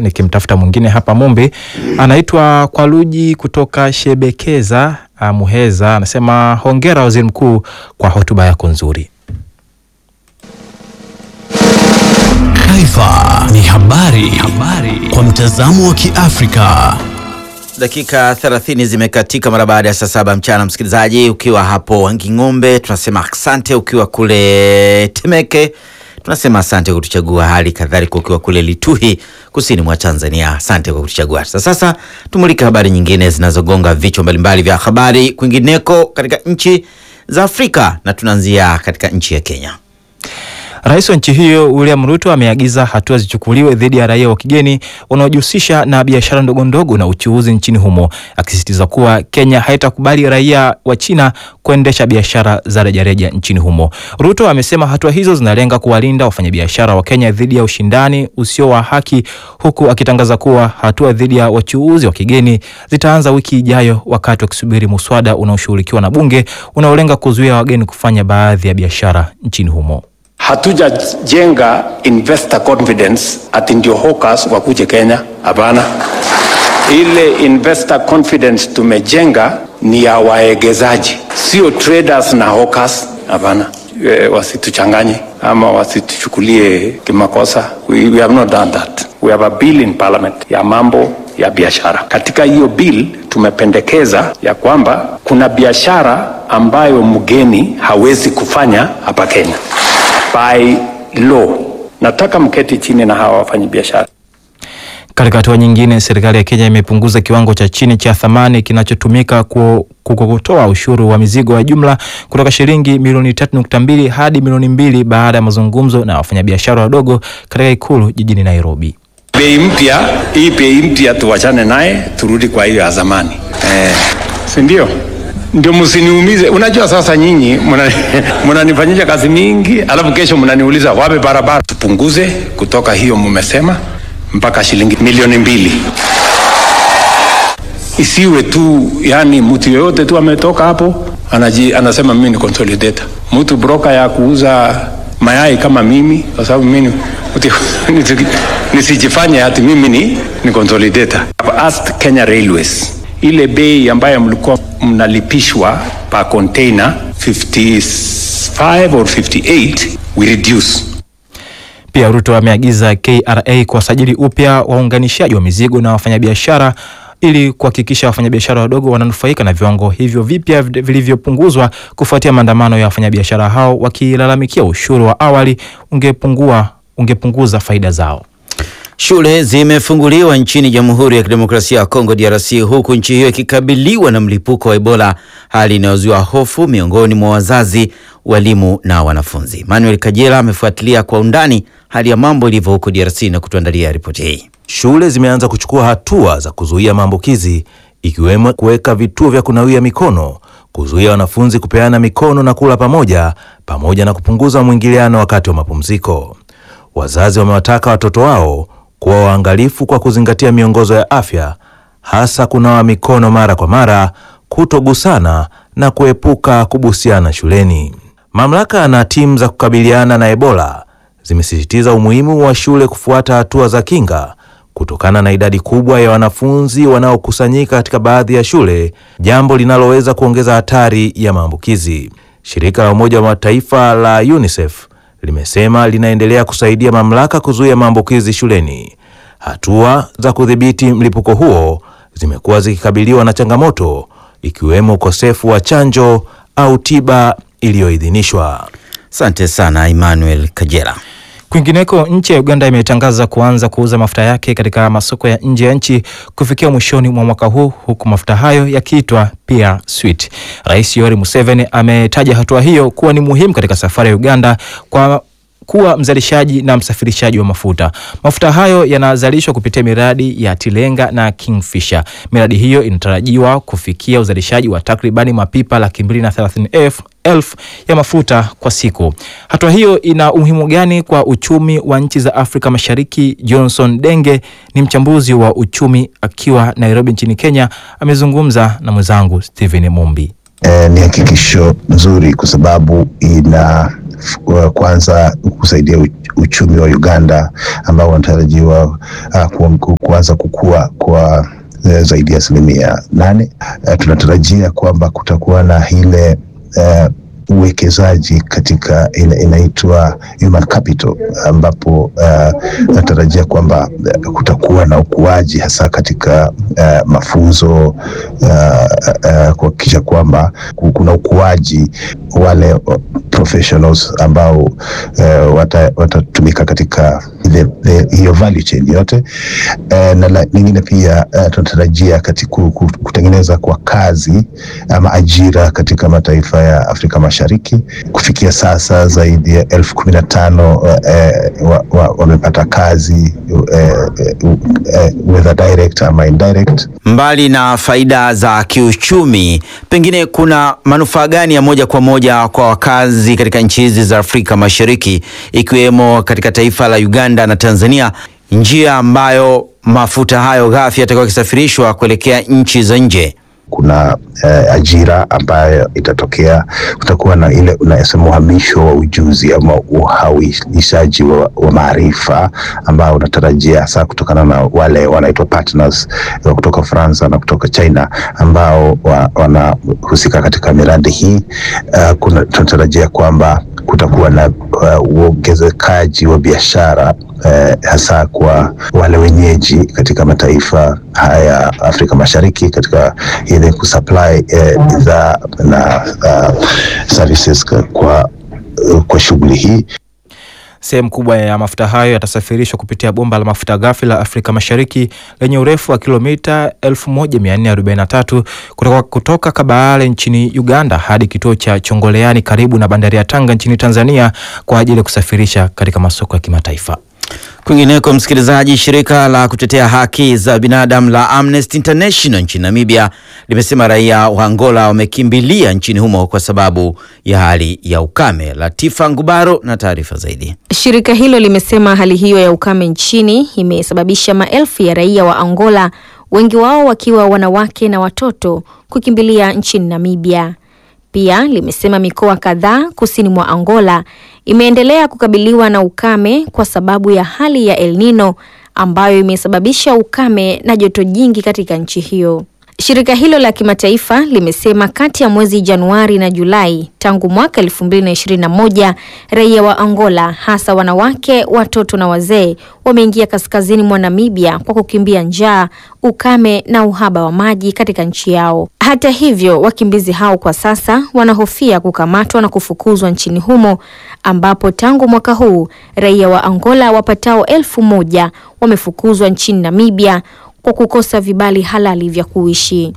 nikimtafuta mwingine hapa Mumbi, anaitwa Kwaluji kutoka Shebekeza uh, Muheza, anasema hongera waziri mkuu kwa hotuba yako nzuri. Taifa ni habari, habari kwa mtazamo wa Kiafrika. Dakika 30 zimekatika mara baada ya saa saba mchana. Msikilizaji, ukiwa hapo Wanging'ombe tunasema asante, ukiwa kule Temeke tunasema asante kwa kutuchagua, hali kadhalika ukiwa kule Lituhi kusini mwa Tanzania, asante kwa kutuchagua. Sasa sasa tumulike habari nyingine zinazogonga vichwa mbalimbali vya habari kwingineko katika nchi za Afrika, na tunaanzia katika nchi ya Kenya. Rais wa nchi hiyo William Ruto ameagiza hatua zichukuliwe dhidi ya raia wa kigeni wanaojihusisha na biashara ndogo ndogo na uchuuzi nchini humo, akisisitiza kuwa Kenya haitakubali raia wa China kuendesha biashara za rejareja nchini humo. Ruto amesema hatua hizo zinalenga kuwalinda wafanyabiashara wa Kenya dhidi ya ushindani usio wa haki, huku akitangaza kuwa hatua dhidi ya wachuuzi wa kigeni zitaanza wiki ijayo, wakati wakisubiri muswada unaoshughulikiwa na bunge unaolenga kuzuia wageni kufanya baadhi ya biashara nchini humo. Hatujajenga investor confidence ati ndio hawkers wakuje Kenya. Hapana, ile investor confidence tumejenga ni ya waegezaji, sio traders na hawkers. Hapana, e, wasituchanganye ama wasituchukulie kimakosa. We, we have not done that. We have a bill in parliament ya mambo ya biashara. Katika hiyo bill tumependekeza ya kwamba kuna biashara ambayo mgeni hawezi kufanya hapa Kenya by law. Nataka mketi chini na hawa wafanyabiashara. Katika hatua nyingine, serikali ya Kenya imepunguza kiwango cha chini cha thamani kinachotumika kukokotoa ushuru wa mizigo ya jumla kutoka shilingi milioni 3.2 hadi milioni mbili baada ya mazungumzo na wafanyabiashara wadogo katika ikulu jijini Nairobi. Bei mpya hii, bei mpya tuwachane naye, turudi kwa hiyo ya zamani eh, si ndio? Ndio msiniumize. Unajua sasa nyinyi mnanifanyisha kazi mingi, alafu kesho mnaniuliza wape barabara. Tupunguze kutoka hiyo mmesema mpaka shilingi milioni mbili, isiwe tu yani mtu yoyote tu ametoka hapo anaji, anasema mimi ni consolidator. Mtu broker ya kuuza mayai kama mimi, kwa sababu mimi nisijifanye ati mimi ni, ni consolidator. I've asked Kenya Railways ile bei ambayo mlikuwa mnalipishwa per container 55 or 58 we reduce. Pia Ruto ameagiza KRA kuwasajili upya waunganishaji wa mizigo na wafanyabiashara ili kuhakikisha wafanyabiashara wadogo wananufaika na viwango hivyo vipya vilivyopunguzwa kufuatia maandamano ya wafanyabiashara hao wakilalamikia ushuru wa awali ungepungua ungepunguza faida zao. Shule zimefunguliwa nchini Jamhuri ya Kidemokrasia ya Kongo DRC, huku nchi hiyo ikikabiliwa na mlipuko wa Ebola, hali inayozua hofu miongoni mwa wazazi, walimu na wanafunzi. Manuel Kajela amefuatilia kwa undani hali ya mambo ilivyo huko DRC na kutuandalia ripoti hii. Shule zimeanza kuchukua hatua za kuzuia maambukizi ikiwemo kuweka vituo vya kunawia mikono, kuzuia wanafunzi kupeana mikono na kula pamoja, pamoja na kupunguza mwingiliano wakati wa mapumziko. Wazazi wamewataka watoto wao kuwa waangalifu kwa kuzingatia miongozo ya afya, hasa kunawa mikono mara kwa mara, kutogusana na kuepuka kubusiana shuleni. Mamlaka na timu za kukabiliana na Ebola zimesisitiza umuhimu wa shule kufuata hatua za kinga kutokana na idadi kubwa ya wanafunzi wanaokusanyika katika baadhi ya shule, jambo linaloweza kuongeza hatari ya maambukizi. Shirika la Umoja wa Mataifa la UNICEF limesema linaendelea kusaidia mamlaka kuzuia maambukizi shuleni. Hatua za kudhibiti mlipuko huo zimekuwa zikikabiliwa na changamoto ikiwemo ukosefu wa chanjo au tiba iliyoidhinishwa. Asante sana Emmanuel Kajera. Kwingineko, nchi ya Uganda imetangaza kuanza kuuza mafuta yake katika masoko ya nje ya nchi kufikia mwishoni mwa mwaka huu, huku mafuta hayo yakiitwa pia sweet. Rais Yoweri Museveni ametaja hatua hiyo kuwa ni muhimu katika safari ya Uganda kwa kuwa mzalishaji na msafirishaji wa mafuta. Mafuta hayo yanazalishwa kupitia miradi ya Tilenga na Kingfisher. Miradi hiyo inatarajiwa kufikia uzalishaji wa takribani mapipa laki mbili na thelathini elfu ya mafuta kwa siku. Hatua hiyo ina umuhimu gani kwa uchumi wa nchi za Afrika Mashariki? Johnson Denge ni mchambuzi wa uchumi akiwa Nairobi nchini Kenya, amezungumza na mwenzangu Stephen Mumbi. Eh, ni hakikisho nzuri kwa sababu ina uh, kwanza kusaidia uch- uchumi wa Uganda ambao unatarajiwa uh, ku, kuanza kukua kwa eh, zaidi ya asilimia nane. Uh, tunatarajia kwamba kutakuwa na ile uh, uwekezaji katika ile inaitwa human capital ambapo uh, natarajia kwamba uh, kutakuwa na ukuaji hasa katika uh, mafunzo uh, uh, kuhakikisha kwamba ku- kuna ukuaji wale uh, professionals ambao uh, wata- watatumika katika the- the- hiyo value chain yote uh, na la- lingine pia uh, tunatarajia katika ku- ku- kutengeneza kwa kazi ama ajira katika mataifa ya Afrika Mashariki. Kufikia sasa zaidi ya elfu kumi na tano eh, wa- wa- wamepata kazi eh, eh, whether direct ama indirect. Mbali na faida za kiuchumi, pengine kuna manufaa gani ya moja kwa moja kwa wakazi katika nchi hizi za Afrika Mashariki, ikiwemo katika taifa la Uganda na Tanzania, njia ambayo mafuta hayo ghafi yatakuwa yakisafirishwa kuelekea nchi za nje? kuna eh, ajira ambayo itatokea. Kutakuwa na ile unasema uhamisho wa ujuzi ama uhawilishaji wa, wa maarifa ambao unatarajia hasa kutokana na wale wanaitwa partners wa kutoka Ufaransa na kutoka China ambao wa, wanahusika katika miradi hii. Uh, kuna tunatarajia kwamba kutakuwa na uh, uongezekaji wa biashara eh, hasa kwa wale wenyeji katika mataifa haya Afrika Mashariki katika ile kusupply eh, bidhaa na uh, services kwa, kwa, kwa shughuli hii. Sehemu kubwa ya mafuta hayo yatasafirishwa kupitia bomba la mafuta ghafi la Afrika Mashariki lenye urefu wa kilomita 1443 kutoka, kutoka Kabale nchini Uganda hadi kituo cha Chongoleani karibu na bandari ya Tanga nchini Tanzania kwa ajili ya kusafirisha katika masoko ya kimataifa. Kwingineko, msikilizaji, shirika la kutetea haki za binadamu la Amnesty International nchini Namibia limesema raia wa Angola wamekimbilia nchini humo kwa sababu ya hali ya ukame. Latifa Ngubaro na taarifa zaidi. Shirika hilo limesema hali hiyo ya ukame nchini imesababisha maelfu ya raia wa Angola, wengi wao wakiwa wanawake na watoto, kukimbilia nchini Namibia. Pia limesema mikoa kadhaa kusini mwa Angola imeendelea kukabiliwa na ukame kwa sababu ya hali ya El Nino ambayo imesababisha ukame na joto jingi katika nchi hiyo. Shirika hilo la kimataifa limesema kati ya mwezi Januari na Julai tangu mwaka 2021 raia wa Angola hasa wanawake, watoto na wazee wameingia kaskazini mwa Namibia kwa kukimbia njaa, ukame na uhaba wa maji katika nchi yao. Hata hivyo, wakimbizi hao kwa sasa wanahofia kukamatwa na kufukuzwa nchini humo ambapo tangu mwaka huu raia wa Angola wapatao elfu moja wamefukuzwa nchini Namibia kwa kukosa vibali halali vya kuishi.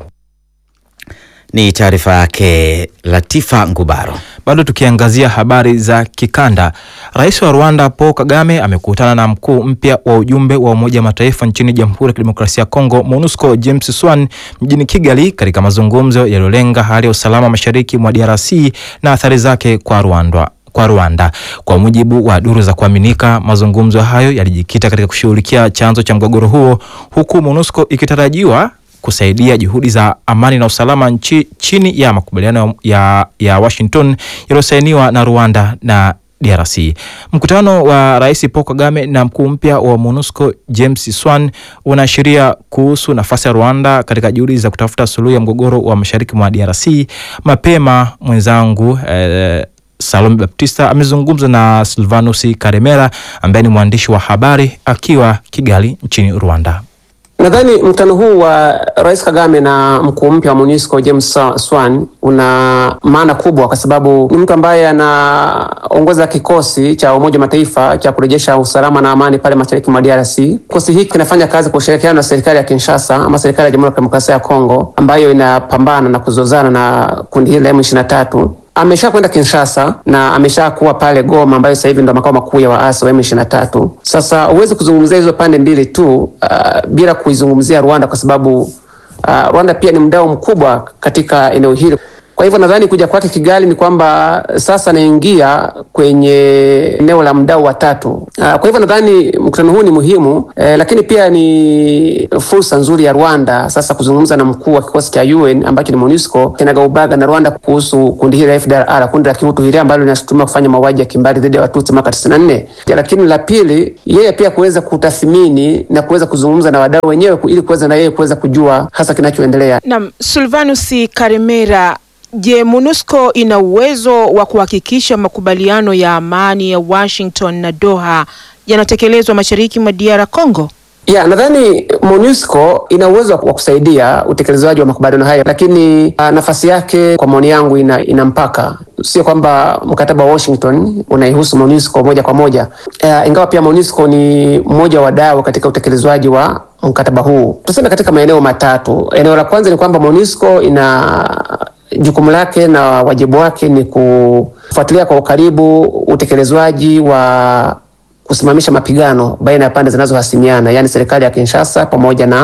Ni taarifa yake Latifa Ngubaro. Bado tukiangazia habari za kikanda, rais wa Rwanda Paul Kagame amekutana na mkuu mpya wa ujumbe wa Umoja wa Mataifa nchini Jamhuri ya Kidemokrasia ya Kongo MONUSCO James Swan mjini Kigali, katika mazungumzo yaliyolenga hali ya usalama mashariki mwa DRC na athari zake kwa Rwanda kwa Rwanda. Kwa mujibu wa duru za kuaminika, mazungumzo hayo yalijikita katika kushughulikia chanzo cha mgogoro huo, huku MONUSCO ikitarajiwa kusaidia juhudi za amani na usalama nchi, chini ya makubaliano ya, ya Washington yaliyosainiwa na Rwanda na DRC. Mkutano wa Rais Paul Kagame na mkuu mpya wa MONUSCO James Swan unaashiria kuhusu nafasi ya Rwanda katika juhudi za kutafuta suluhu ya mgogoro wa mashariki mwa DRC. Mapema mwenzangu eh, Salome Baptista amezungumza na Silvanus Karemera ambaye ni mwandishi wa habari akiwa Kigali nchini Rwanda. Nadhani mkutano huu wa Rais Kagame na mkuu mpya wa MONUSCO James Swan una maana kubwa kwa sababu ni mtu ambaye anaongoza kikosi cha Umoja wa Mataifa cha kurejesha usalama na amani pale mashariki mwa DRC. Kikosi hiki kinafanya kazi kwa ushirikiano na serikali ya Kinshasa ama serikali ya Jamhuri ya Kidemokrasia ya Kongo ambayo inapambana na kuzozana na kundi hili la M23 amesha kwenda Kinshasa na amesha kuwa pale Goma ambayo sasa hivi ndo makao makuu ya waasi wa M23. Sasa huwezi kuzungumzia hizo pande mbili tu uh, bila kuizungumzia Rwanda kwa sababu uh, Rwanda pia ni mdau mkubwa katika eneo hili. Kwa Kwa hivyo nadhani kuja kwake Kigali ni kwamba sasa anaingia kwenye eneo la mdau wa tatu. Ah, Kwa hivyo nadhani mkutano huu ni muhimu eh, lakini pia ni fursa nzuri ya Rwanda sasa kuzungumza na mkuu wa kikosi cha UN ambacho ni MONUSCO kinagaubaga na Rwanda kuhusu kundi hili la FDLR, kundi la kihutu hili ambalo linashutumiwa kufanya mauaji ya kimbari dhidi ya Watutsi mwaka 94. Lakini la pili, yeye pia kuweza kutathmini na kuweza kuzungumza na wadau wenyewe ku- ili kuweza na yeye kuweza kujua hasa kinachoendelea. Naam, Silvanus Karemera, je, MONUSCO ina uwezo wa kuhakikisha makubaliano ya amani ya Washington na Doha yanatekelezwa mashariki mwa DR Congo? Ya, nadhani MONUSCO ina uwezo wa kusaidia utekelezaji wa makubaliano hayo, lakini uh, nafasi yake kwa maoni yangu ina, ina mpaka. Sio kwamba mkataba wa Washington unaihusu MONUSCO moja kwa moja uh, ingawa pia MONUSCO ni mmoja wa wadau katika utekelezaji wa mkataba huu. Tuseme katika maeneo matatu. Eneo la kwanza ni kwamba MONUSCO ina jukumu lake na wajibu wake ni kufuatilia kwa ukaribu utekelezwaji wa kusimamisha mapigano baina ya pande zinazohasimiana yaani serikali ya Kinshasa pamoja na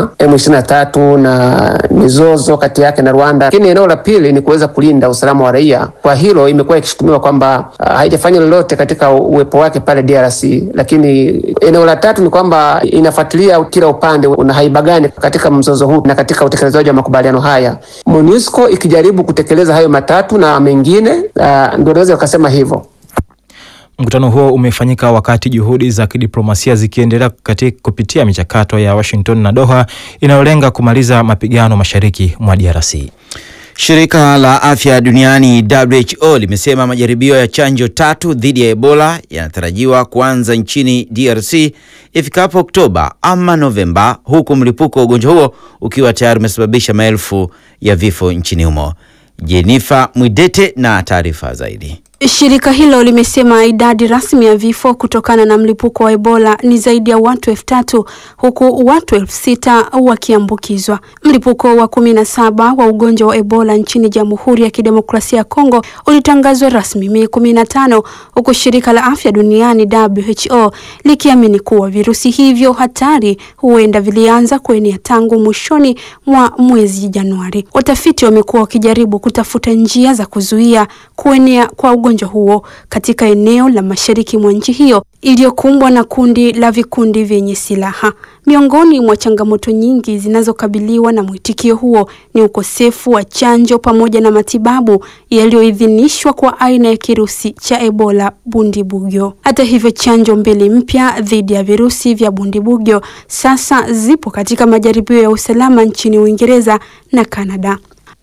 M23 na mizozo kati yake na Rwanda. Lakini eneo la pili ni kuweza kulinda usalama wa raia. Kwa hilo imekuwa ikishutumiwa kwamba uh, haijafanya lolote katika uwepo wake pale DRC. Lakini eneo la tatu ni kwamba inafuatilia kila upande una haiba gani katika mzozo huu na katika utekelezaji wa makubaliano haya. MONUSCO ikijaribu kutekeleza hayo matatu na mengine, uh, ndio naweza ukasema hivyo. Mkutano huo umefanyika wakati juhudi za kidiplomasia zikiendelea katika kupitia michakato ya Washington na Doha inayolenga kumaliza mapigano mashariki mwa DRC. Shirika la Afya Duniani WHO limesema majaribio ya chanjo tatu dhidi ya Ebola yanatarajiwa kuanza nchini DRC ifikapo Oktoba ama Novemba, huku mlipuko wa ugonjwa huo ukiwa tayari umesababisha maelfu ya vifo nchini humo. Jenifa Mwidete na taarifa zaidi. Shirika hilo limesema idadi rasmi ya vifo kutokana na mlipuko wa Ebola ni zaidi ya watu elfu tatu huku watu elfu sita wakiambukizwa. Mlipuko wa kumi na saba wa ugonjwa wa Ebola nchini Jamhuri ya Kidemokrasia ya Kongo ulitangazwa rasmi Mei kumi na tano huku shirika la afya duniani WHO likiamini kuwa virusi hivyo hatari huenda vilianza kuenea tangu mwishoni mwa mwezi Januari. Watafiti wamekuwa wakijaribu kutafuta njia za kuzuia kuenea kwa ugonjwa huo katika eneo la mashariki mwa nchi hiyo iliyokumbwa na kundi la vikundi vyenye silaha. Miongoni mwa changamoto nyingi zinazokabiliwa na mwitikio huo ni ukosefu wa chanjo pamoja na matibabu yaliyoidhinishwa kwa aina ya kirusi cha Ebola Bundibugyo. Hata hivyo, chanjo mbili mpya dhidi ya virusi vya Bundibugyo sasa zipo katika majaribio ya usalama nchini Uingereza na Kanada.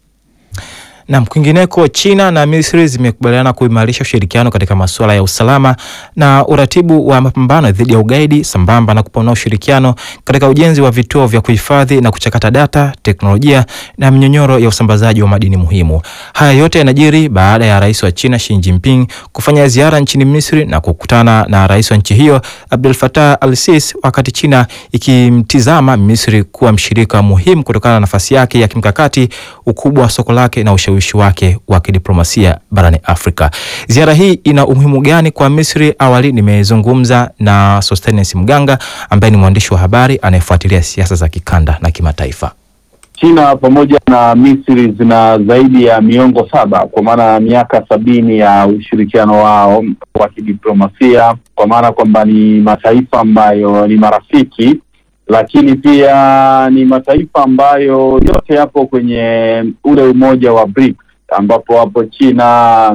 Na kwingineko, China na Misri zimekubaliana kuimarisha ushirikiano katika masuala ya usalama na uratibu wa mapambano dhidi ya ugaidi sambamba na kupanua ushirikiano katika ujenzi wa vituo vya kuhifadhi na kuchakata data, teknolojia na mnyonyoro ya usambazaji wa madini muhimu. Haya yote yanajiri baada ya rais wa China Xi Jinping kufanya ziara nchini Misri na kukutana na rais wa nchi hiyo Abdel Fattah al-Sisi, wakati China ikimtizama Misri kuwa mshirika muhimu kutokana na nafasi yake ya kimkakati, ukubwa wa soko lake na ushawishi wake wa kidiplomasia barani Afrika. Ziara hii ina umuhimu gani kwa Misri? Awali nimezungumza na Sostenes Mganga ambaye ni mwandishi wa habari anayefuatilia siasa za kikanda na kimataifa. China pamoja na Misri zina zaidi ya miongo saba kwa maana ya miaka sabini ya ushirikiano wao wa kidiplomasia, kwa maana kwamba ni mataifa ambayo ni marafiki, lakini pia ni mataifa ambayo yote yapo kwenye ule umoja wa BRICS ambapo wapo China,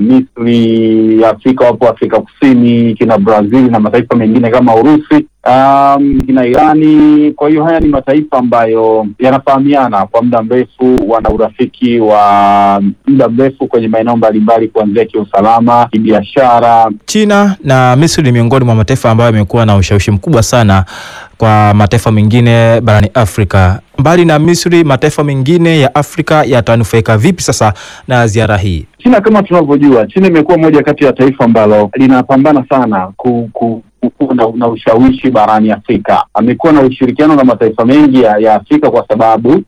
Misri, Afrika wapo Afrika Kusini, kina Brazil na mataifa mengine kama Urusi, um, kina Irani. Kwa hiyo haya ni mataifa ambayo yanafahamiana kwa muda mrefu, wana urafiki wa muda mrefu kwenye maeneo mbalimbali, kuanzia kiusalama, kibiashara. China na Misri ni miongoni mwa mataifa ambayo yamekuwa na ushawishi mkubwa sana kwa mataifa mengine barani Afrika. Mbali na Misri, mataifa mengine ya Afrika yatanufaika vipi sasa na ziara hii? China kama tunavyojua, China imekuwa moja kati ya taifa ambalo linapambana sana ku, ku, kuwa na, na ushawishi barani Afrika. Amekuwa na ushirikiano na mataifa mengi ya, ya Afrika kwa sababu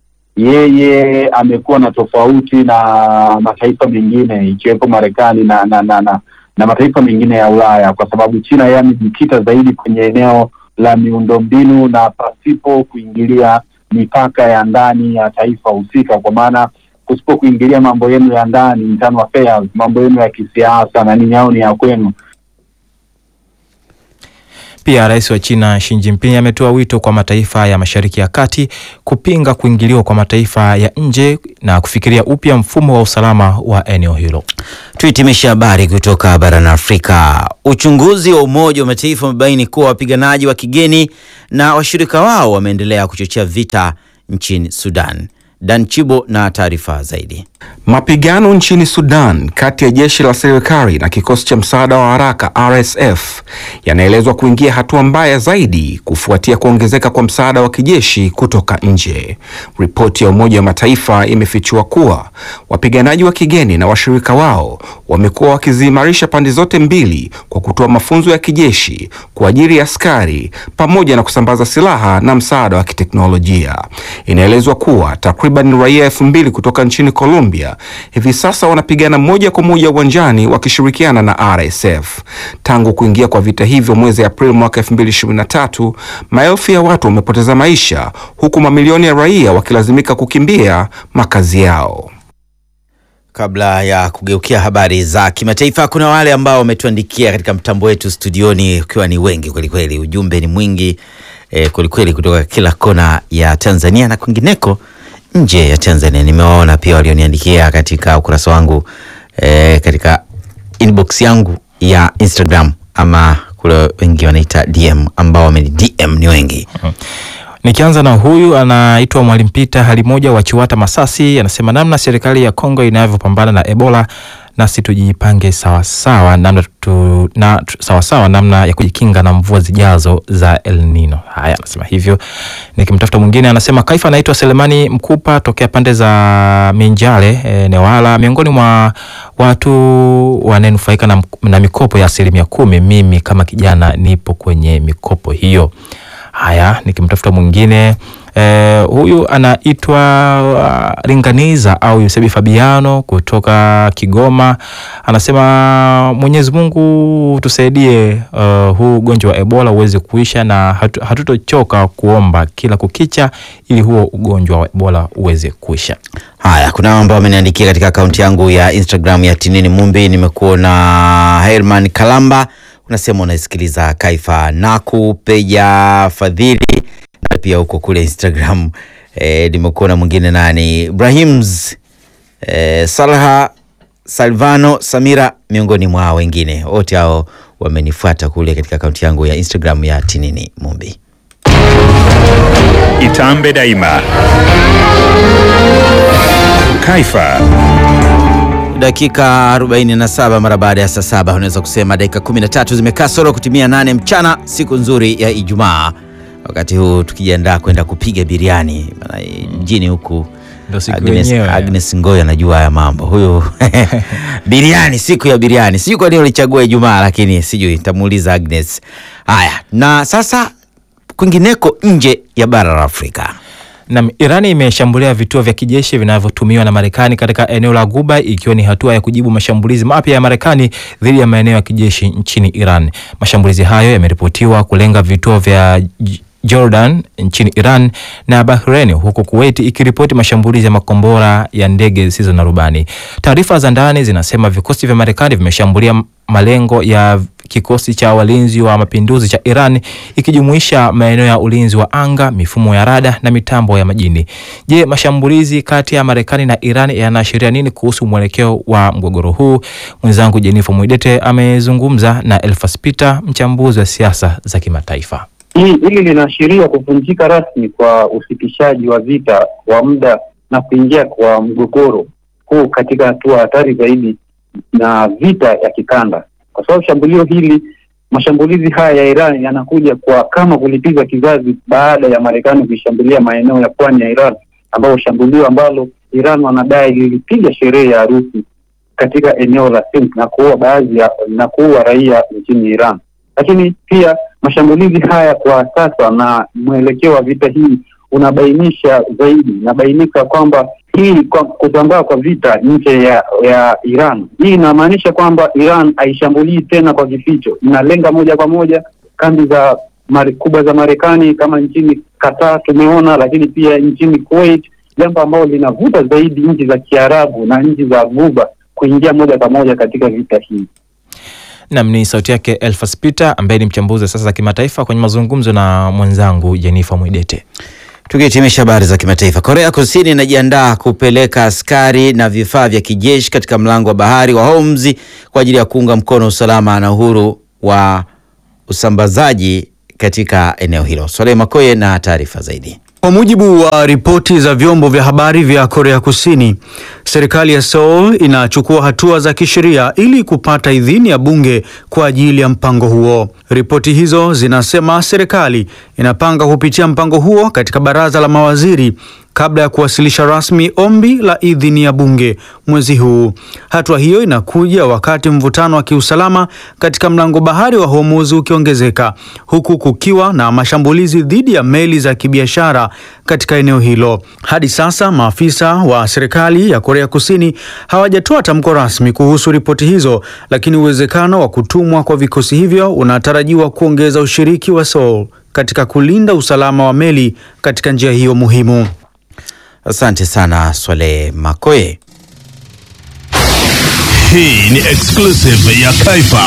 yeye amekuwa na tofauti na mataifa mengine ikiwepo Marekani na na, na, na na mataifa mengine ya Ulaya, kwa sababu China yeye amejikita zaidi kwenye eneo la miundombinu na pasipo kuingilia mipaka ya ndani ya taifa husika, kwa maana kusipo kuingilia mambo yenu ya ndani, internal affairs, mambo yenu ya kisiasa na nini, au ni ya kwenu. Pia rais wa China Xi Jinping ametoa wito kwa mataifa ya Mashariki ya Kati kupinga kuingiliwa kwa mataifa ya nje na kufikiria upya mfumo wa usalama wa eneo hilo. Tuhitimishe habari kutoka barani Afrika. Uchunguzi wa Umoja wa Mataifa umebaini kuwa wapiganaji wa kigeni na washirika wao wameendelea kuchochea vita nchini Sudan. Dan Chibo na taarifa zaidi. Mapigano nchini Sudan kati ya jeshi la serikali na kikosi cha msaada wa haraka RSF yanaelezwa kuingia hatua mbaya zaidi kufuatia kuongezeka kwa msaada wa kijeshi kutoka nje. Ripoti ya Umoja wa Mataifa imefichua kuwa wapiganaji wa kigeni na washirika wao wamekuwa wakiziimarisha pande zote mbili kwa kutoa mafunzo ya kijeshi, kuajiri askari pamoja na kusambaza silaha na msaada wa kiteknolojia. Inaelezwa kuwa takriban raia elfu mbili kutoka nchini Colombia hivi sasa wanapigana moja kwa moja uwanjani wakishirikiana na RSF. Tangu kuingia kwa vita hivyo mwezi Aprili mwaka 2023, maelfu ya watu wamepoteza maisha huku mamilioni ya raia wakilazimika kukimbia makazi yao. Kabla ya kugeukia habari za kimataifa, kuna wale ambao wametuandikia katika mtambo wetu studioni, ukiwa ni wengi kwelikweli. Ujumbe ni mwingi eh, kwelikweli kutoka kila kona ya Tanzania na kwingineko nje ya Tanzania. Nimewaona pia walioniandikia katika ukurasa wangu eh, katika inbox yangu ya Instagram ama kule wengi wanaita DM, ambao wameni DM ni wengi. Nikianza na huyu anaitwa Mwalimu Pita hali moja wa Chiwata Masasi, anasema namna serikali ya Kongo inavyopambana na Ebola, nasi tujipange sawasawa namna tu, na, tu, sawasawa namna ya kujikinga na mvua zijazo za El Nino. Haya, anasema hivyo. Nikimtafuta mwingine anasema Kaifa anaitwa Selemani Mkupa tokea pande za Minjale e, Newala, miongoni mwa watu wanaenufaika na, na mikopo ya asilimia kumi. Mimi kama kijana nipo kwenye mikopo hiyo. Haya, nikimtafuta mwingine eh, huyu anaitwa uh, Ringaniza au Yusebi Fabiano kutoka Kigoma, anasema Mwenyezi Mungu tusaidie, uh, huu ugonjwa wa Ebola uweze kuisha na hatu, hatutochoka kuomba kila kukicha ili huo ugonjwa wa Ebola uweze kuisha. Haya, kuna ambao wameniandikia katika akaunti yangu ya Instagram ya Tinini Mumbi. Nimekuona Herman Kalamba unasema unaisikiliza Kaifa Naku Peja Fadhili na pia huko kule Instagram e, nimekuona mwingine nani Ibrahims e, Salha Salvano Samira miongoni mwa wengine wote hao wamenifuata kule katika akaunti yangu ya Instagram ya Tinini Mumbi. Itambe daima. Kaifa Dakika 47 mara baada ya saa saba, unaweza kusema dakika 13 zimekaa solo kutimia nane mchana, siku nzuri ya Ijumaa, wakati huu tukijiandaa kwenda kupiga biriani maana mjini huku. Agnes, Agnes Ngoy anajua haya mambo huyu biriani, siku ya biriani. Sijui kwa nini ulichagua Ijumaa, lakini sijui, nitamuuliza Agnes. Haya, na sasa kwingineko nje ya bara la Afrika. Na Irani imeshambulia vituo vya kijeshi vinavyotumiwa na Marekani katika eneo la Ghuba ikiwa ni hatua ya kujibu mashambulizi mapya ya Marekani dhidi ya maeneo ya kijeshi nchini Iran. Mashambulizi hayo yameripotiwa kulenga vituo vya Jordan nchini Iran na Bahrain huku Kuwait ikiripoti mashambulizi ya makombora ya ndege zisizo na rubani. Taarifa za ndani zinasema vikosi vya Marekani vimeshambulia malengo ya kikosi cha walinzi wa mapinduzi cha Iran ikijumuisha maeneo ya ulinzi wa anga, mifumo ya rada na mitambo ya majini. Je, mashambulizi kati ya Marekani na Iran yanaashiria nini kuhusu mwelekeo wa mgogoro huu? Mwenzangu Jennifer Mwidete amezungumza na Elfas Peter, mchambuzi wa siasa za kimataifa. Hili linaashiria kuvunjika rasmi kwa usitishaji wa vita wa muda na kuingia kwa mgogoro huu katika hatua hatari zaidi na vita ya kikanda, kwa sababu shambulio hili, mashambulizi haya ya Iran yanakuja kwa kama kulipiza kizazi baada ya Marekani kuishambulia maeneo ya pwani ya Iran, ambao shambulio ambalo Iran wanadai lilipiga sherehe ya harusi katika eneo la Sindh na kuua baadhi ya na kuua raia nchini Iran. Lakini pia mashambulizi haya kwa sasa na mwelekeo wa vita hii unabainisha zaidi, inabainika kwamba hii kwa kusambaa kwa vita nje ya ya Iran, hii inamaanisha kwamba Iran haishambulii tena kwa kificho, inalenga moja kwa moja kambi za mari kubwa za Marekani kama nchini Qatar tumeona, lakini pia nchini Kuwait jambo ambalo linavuta zaidi nchi za Kiarabu na nchi za Ghuba kuingia moja kwa moja katika vita hii. Nam ni sauti yake Elfas Peter ambaye ni mchambuzi wa siasa za kimataifa kwenye mazungumzo na mwenzangu Jenifa Mwidete. Tukihitimisha habari za kimataifa, Korea Kusini inajiandaa kupeleka askari na vifaa vya kijeshi katika mlango wa bahari wa Hormuz kwa ajili ya kuunga mkono usalama na uhuru wa usambazaji katika eneo hilo. Swaleh Makoye na taarifa zaidi. Kwa mujibu wa ripoti za vyombo vya habari vya Korea Kusini, serikali ya Seoul inachukua hatua za kisheria ili kupata idhini ya bunge kwa ajili ya mpango huo. Ripoti hizo zinasema serikali inapanga kupitia mpango huo katika baraza la mawaziri kabla ya kuwasilisha rasmi ombi la idhini ya bunge mwezi huu. Hatua hiyo inakuja wakati mvutano wa kiusalama katika mlango bahari wa Hormuz ukiongezeka huku kukiwa na mashambulizi dhidi ya meli za kibiashara katika eneo hilo. Hadi sasa maafisa wa serikali ya Korea Kusini hawajatoa tamko rasmi kuhusu ripoti hizo, lakini uwezekano wa kutumwa kwa vikosi hivyo unatarajiwa kuongeza ushiriki wa Seoul katika kulinda usalama wa meli katika njia hiyo muhimu. Asante sana Swaleh Makoye. Hii ni exclusive ya Taifa.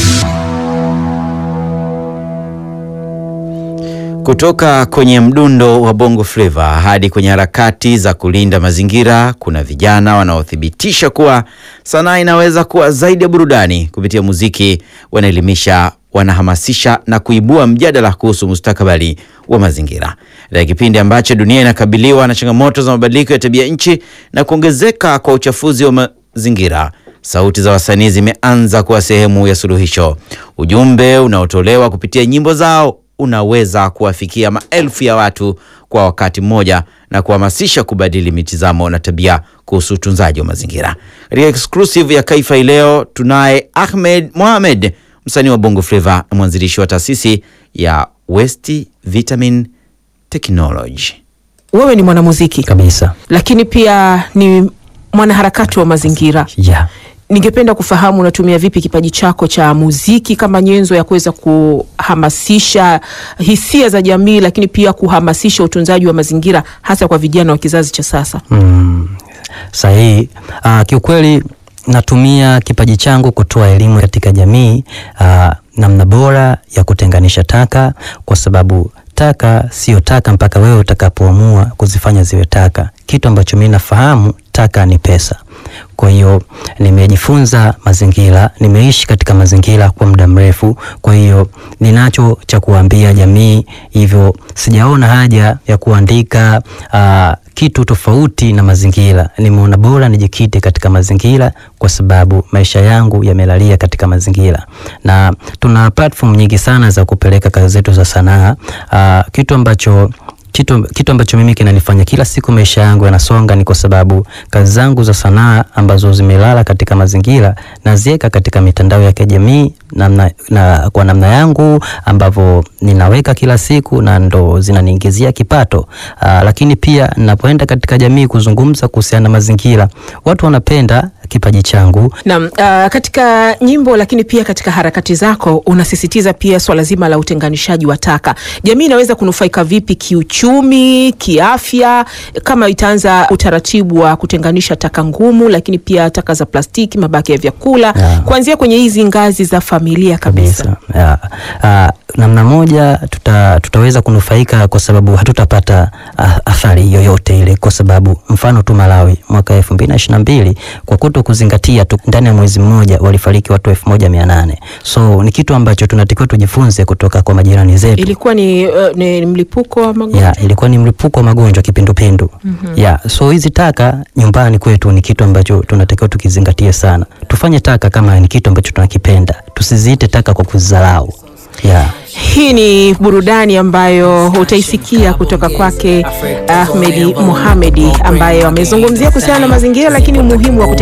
Kutoka kwenye mdundo wa Bongo Flava hadi kwenye harakati za kulinda mazingira, kuna vijana wanaothibitisha kuwa sanaa inaweza kuwa zaidi ya burudani. Kupitia muziki, wanaelimisha, wanahamasisha na kuibua mjadala kuhusu mustakabali wa mazingira. Katika kipindi ambacho dunia inakabiliwa na changamoto za mabadiliko ya tabia nchi na kuongezeka kwa uchafuzi wa mazingira, sauti za wasanii zimeanza kuwa sehemu ya suluhisho. Ujumbe unaotolewa kupitia nyimbo zao unaweza kuwafikia maelfu ya watu kwa wakati mmoja na kuhamasisha kubadili mitizamo na tabia kuhusu utunzaji wa mazingira. Katika exclusive ya Kaifa hii leo tunaye Ahmed Mohamed, msanii wa Bongo Flava na mwanzilishi wa taasisi ya West Vitamin Technology. Wewe ni mwanamuziki kabisa, lakini pia ni mwanaharakati wa mazingira yeah. Ningependa kufahamu unatumia vipi kipaji chako cha muziki kama nyenzo ya kuweza kuhamasisha hisia za jamii, lakini pia kuhamasisha utunzaji wa mazingira hasa kwa vijana wa kizazi cha sasa? Mm, sahihi. Uh, kiukweli natumia kipaji changu kutoa elimu katika jamii, uh, namna bora ya kutenganisha taka, kwa sababu taka sio taka mpaka wewe utakapoamua kuzifanya ziwe taka. Kitu ambacho mimi nafahamu, taka ni pesa. Kwa hiyo nimejifunza mazingira, nimeishi katika mazingira kwa muda mrefu, kwa hiyo ninacho cha kuambia jamii, hivyo sijaona haja ya kuandika uh, kitu tofauti na mazingira. Nimeona bora nijikite katika mazingira kwa sababu maisha yangu yamelalia katika mazingira, na tuna platform nyingi sana za kupeleka kazi zetu za sanaa uh, kitu ambacho kitu, kitu ambacho mimi kinanifanya kila siku maisha yangu yanasonga ni kwa sababu kazi zangu za sanaa ambazo zimelala katika mazingira naziweka katika mitandao ya kijamii na, na kwa namna yangu ambavyo ninaweka kila siku na ndo zinaniingizia kipato. Aa, lakini pia ninapoenda katika jamii kuzungumza kuhusiana na mazingira watu wanapenda kipaji changu. Naam, uh, katika nyimbo lakini pia katika harakati zako unasisitiza pia swala zima la utenganishaji wa taka. Jamii inaweza kunufaika vipi kiuchumi, kiafya kama itaanza utaratibu wa kutenganisha taka ngumu, lakini pia taka za plastiki, mabaki ya vyakula Yeah. kuanzia kwenye hizi ngazi za familia kabisa. Ya, ah, namna moja tuta, tutaweza kunufaika kwa sababu hatutapata ah, athari yoyote ile, kwa sababu mfano tu Malawi mwaka elfu mbili na ishirini na mbili kwa kuto kuzingatia tu, ndani ya mwezi mmoja walifariki watu elfu moja mia nane so ni kitu ambacho tunatakiwa tujifunze kutoka kwa majirani zetu. Ilikuwa ni, uh, ni mlipuko wa magonjwa. Ya, ilikuwa ni mlipuko wa magonjwa kipindupindu. Mhm. Ya, so hizi taka nyumbani kwetu ni kitu ambacho tunatakiwa tukizingatie sana. Tufanye taka kama ni kitu ambacho tunakipenda, tusiziite taka kwa kuzidharau. Ya. Hii ni burudani ambayo utaisikia kutoka kwake Ahmedi Mohamedi ambaye amezungumzia kuhusiana na mazingira, lakini umuhimu wa kutengeneza